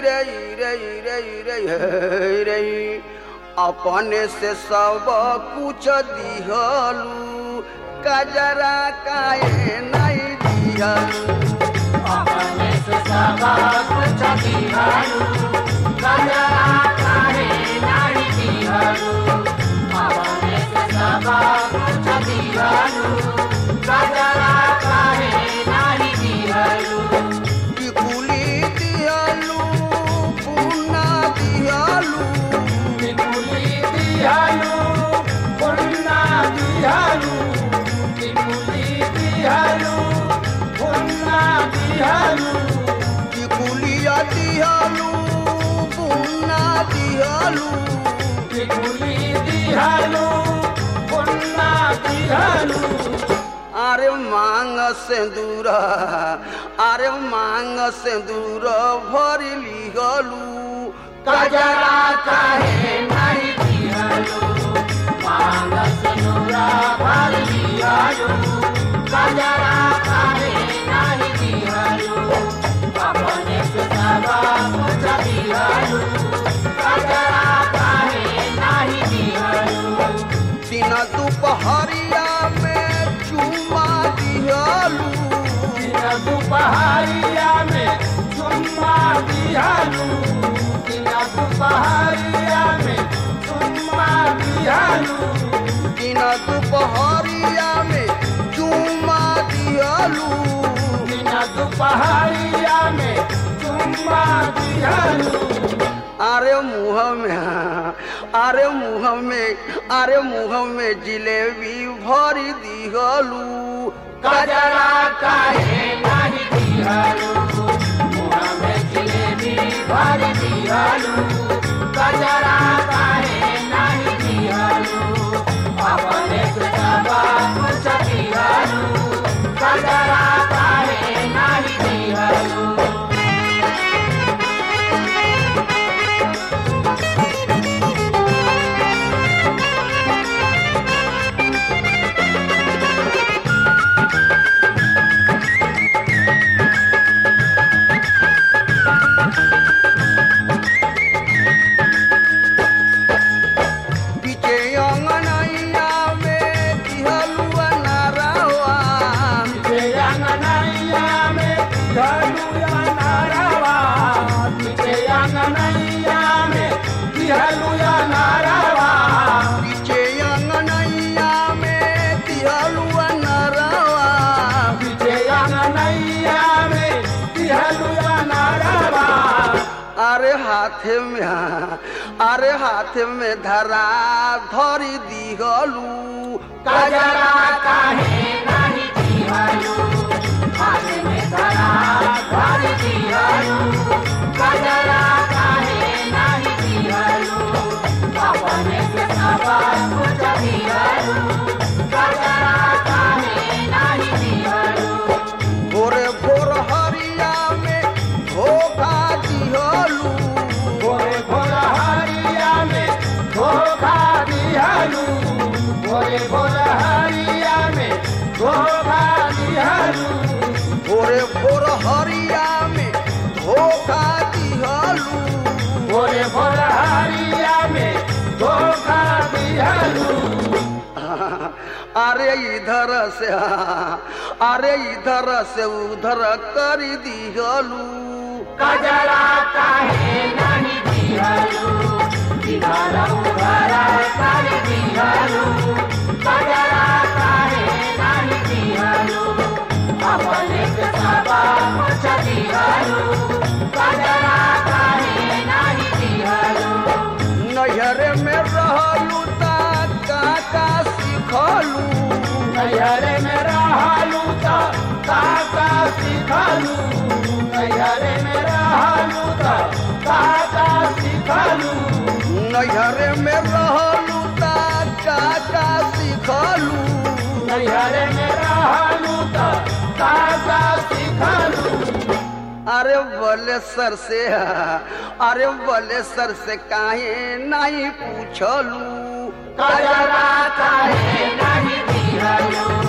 रे रे रे रे हे रे अपने से सब कुछ दिहलू कजरा काहे नहीं दिहलू अपने से सब कुछ दिहलू कजरा काहे नहीं दिहलू अपने से सब कुछ दिहलू कजरा काहे नहीं दिहलू टिकुली दिहलू पुन्ना दिहलू टिकुली दिहलू पुन्ना दिहलू टिकुली दिहलू पुन्ना दिहलू टिकुलिया दिहलू पुन्ना दिहलू टिकुली दिहलू पुन्ना दिहलू अरे मांग सिंदूर अरे मांग सिंदूर भरी लिहलू कजरा काहे नहीं दिहलू मांग सिनुरा भर दिहलू कजरा काहे नहीं दिहलू अपने से सब कुछ दिहलू कजरा काहे नहीं दिहलू दिन दुपहरिया में चुमा दिहलू दिन दुपहरिया में चुम्मा दिहलू दिन दुपहरिया में चुम्मा दिहलू दिन दुपहरिया में चुमा दिहलू दिन दुपहरिया में चुम्मा दिहलू अरे मुँह में अरे मुँह में अरे मुँह में जिलेबी भरी दिहलू कजरा काहे नहीं दिहलू मुँह में जिलेबी भर दिहलू कजरा काहे नहीं दिहलू अपने से सब कुछ दिहलू कजरा काहे नहीं दिहलू पीछे अंगनैया में दिहलू नारावा अंगनैया में दिहलुया नारावा पीछे अंगनैया में दिहलुया नारावा पीछे अंगनैया में दिहलू नारावा पीछे अंगनैया में दिहलुया नारावा अरे हाथ में अरे हाथ में धरा धरी दिहलू कजरा काहे नहीं दिहलू हाथ में धरा भर दिहलू कजरा काहे नहीं दिहलू अपने से सब कुछ दिहलू कजरा काहे नहीं दिहलू भोरे भोर हरिया में धोखा दिहलू भोरे भोर हरिया में धोखा दिहलू भोरे भोर हरिया में धोखा दिहलू भोरे भोर हरिया में धोखा दिहलू भोरे भोर हरिया में धोखा दिहलू अरे इधर से अरे इधर से उधर कर दिहलू कजरा काहे नहीं दिहलू इधर उधर कर दिहलू कजरा काहे नहीं दिहलू अपने से सब कुछ दिहलू कजरा काहे नहीं दिहलू नैहर में रहलू ता काका सिखलू नैहर में रहलू तो काका सिखलू नैहर में रहलू तो काका सिखलू नैहर में रहलू ता काका सिखलू नैहर में रहलू तो काका सिखलू अरे बोले सर से अरे बोले सर से काहे नहीं पूछलू कजरा काहे नहीं दिहलू